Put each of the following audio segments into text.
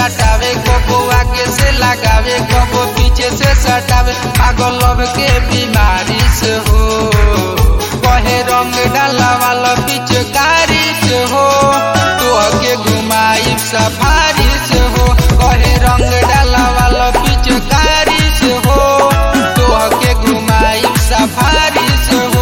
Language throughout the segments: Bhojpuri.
सटावे कबो आगे से लगावे कबो पीछे से सटावे पागल लव के बीमारी से हो कहे रंग डाला वाला पिचकारी से हो तो के घुमाई सफारी से हो कहे रंग डाला वाला पिचकारी से हो तो के घुमाई सफारी से हो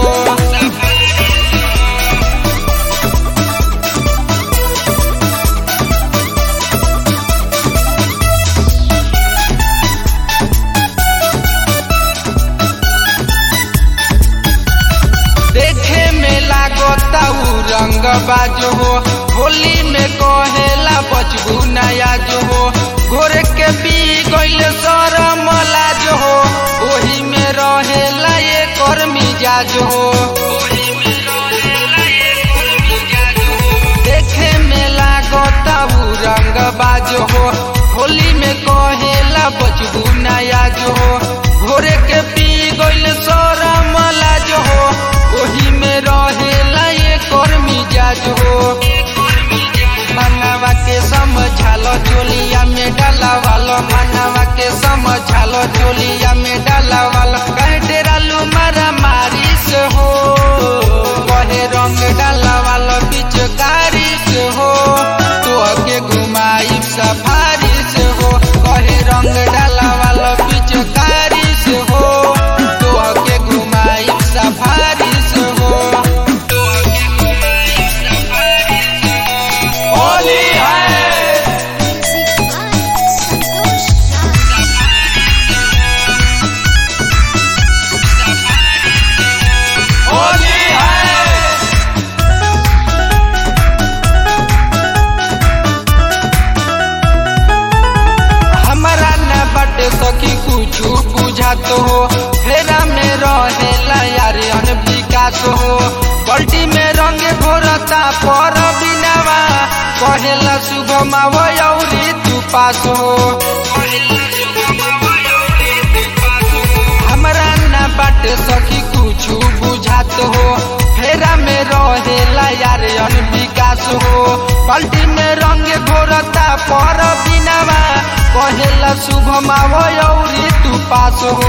देखे में लागता उ रंग बाजो हो होली में कहेला बचबू नया जो हो घोरे के पी गइल शरम लाज हो ओही में रहेला ये कर मिजाज हो देखे में लागता उ रंग बाजो हो होली में कहेला बचबू नया जो हो घोरे के पी गइल शरम लाज हो ओही में रहेला ये कर मिजाज हो मनवा के समझालो चोलिया में डाला वालो मनवा के समझालो चोलिया में डाला वालो कहे डेरालू मारा मारी से हो कहे रंग डाला वालो पिचकारी से हो तो के घुमाई सफारी से हो कहे रंग डाला वालो पिचकारी से हो तो के घुमाई सफारी से हो होली है संतोष राज होली है हमारा न बटे सखी कुछ बुझात हो फेरा में रहेला यार अन विकास हो बल्टी में रंग घोरता पर बिनावा कहेला शुभ मावरी तू पास हो हमरा न बाटे सखी कुछ बुझात हो फेरा में रहेला यार अन विकास हो पलटी में रंग घोरता पर बिनावा कहेला शुभ मावरी तू पास हो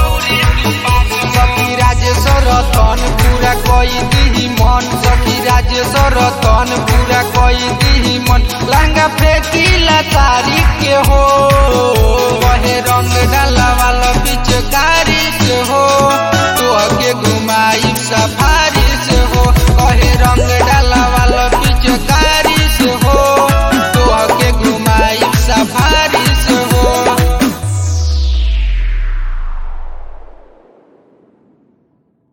सखी राजेश्वर तन पूरा कई दिही मन सखी राजेश्वर तन पूरा कई दिही मन लंगा फेंकीला तारीख के हो कहे रंग डाला वाला पिचकारी से हो तो के घुमाई सफा